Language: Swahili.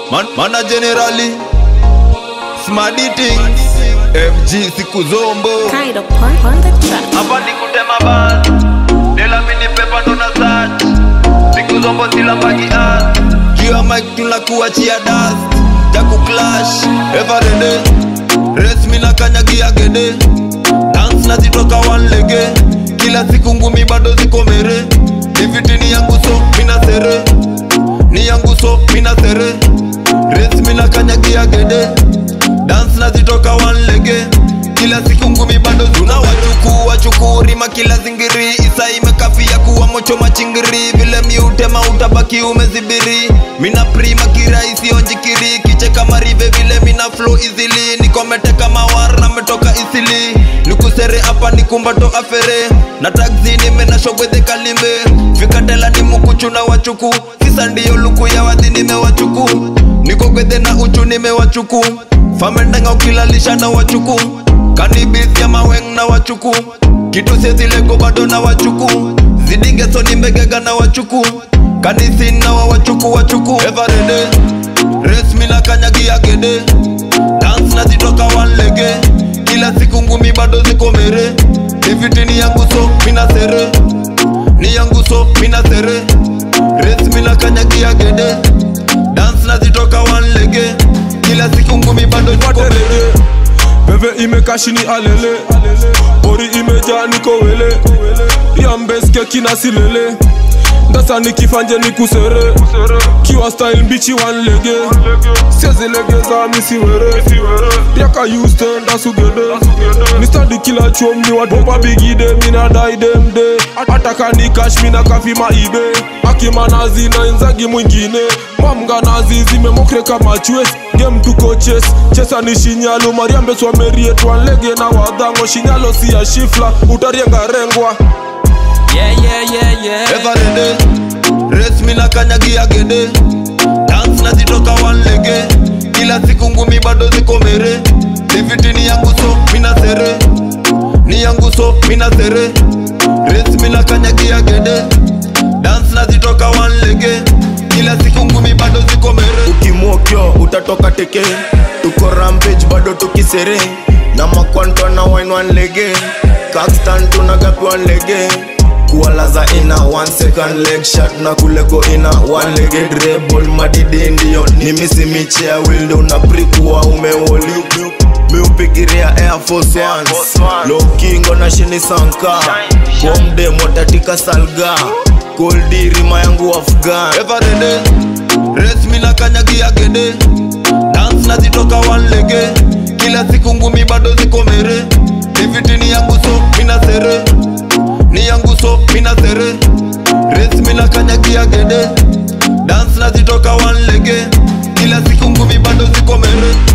Man, mana generali smart eating FG siku zombo Kind of point on the track. hapa ni kutema bas dela mini pepa ndo na search siku zombo sila mbagi as juu ya mic tunakuachia dust jaku clash everyday race mina kanyagia gede dance nazitoka one lege kila siku ngumi bado ziko mere diviti ni yangu so mina sere ni yangu so mina sere race mina kanyagia gede dance nazitoka one lege kila siku ngumi bado tuna wachuku wachukurima kila zingiri isa imekafia kuwa mocho machingiri vile miutema utabaki umezibiri mina prima kirahisi onjikiri kicheka marive vile mina flow easily nikomete kama war na metoka isili nikusere hapa nikumbato afere na taxi nimenashogwedhe kalimbe fikatela ni mukuchu na wachuku sisa ndiyo luku ya wadhi nimewachuku nikogwedhe na uchu nimewachuku famendanga ukilalisha na wachuku kanibis ya maweng na wachuku kitu sezilego bado na wachuku zidingeso nimbegega na wachuku kanisin na wa wachuku wachuku everyday res mina kanyagia gede dance na zitoka wanlege kila siku ngumi bado ziko mere diviti ni yangu so mina sere ni yangu so mina sere res mina kanyagia gede dance na zitoka wanlege kila siku ngumi bado ziko mere Waterere Bebe imekashini alele Ori imejaa niko wele Riambeske kina silele Ndasa nikifanje nikusere Kiwa style mbichi wanlege Siezilegeza misiwere Riaka Houston dasugede Nistadi kila chom ni wadopa bigide Mina dai demde Ataka ni cash mina kafi maibe Akimanazi na inzagi mwingine Mamga nazi zimemokre kama chwes Game tuko ches Chesa ni shinyalo Mariambe swamerie Twanlege na wadhango Shinyalo si ya shifla Utarienga rengwa Yeah, yeah, yeah, yeah. everyday res mina kanyagia gede dance na zitoka wanlege kila siku ngumi bado ziko mere diviti ni yangu so mina sere ni yangu so mina sere res mina kanyagia gede dance na zitoka wanlege kila siku ngumi bado ziko mere ukimwokyo utatoka teke tuko rampage bado tukisere na makwanto na wine one lege kakstan tunagapi one lege kuwalaza ina one second leg shot na kulego ina one lege dribble madidi ndio ni misimichea wildo na prikuwa umewoli miupigiria air force ones lokingo na shini sanka bomde motatika salga koldirima yangu afghan everyday res mina kanyagia gede dance na zitoka wanlege kila siku ngumi bado ziko mere diviti ni yangu so mina sere ni yangu so mina sere res mina kanyagia gede dance na zitoka wanlege kila siku ngumi bado ziko mere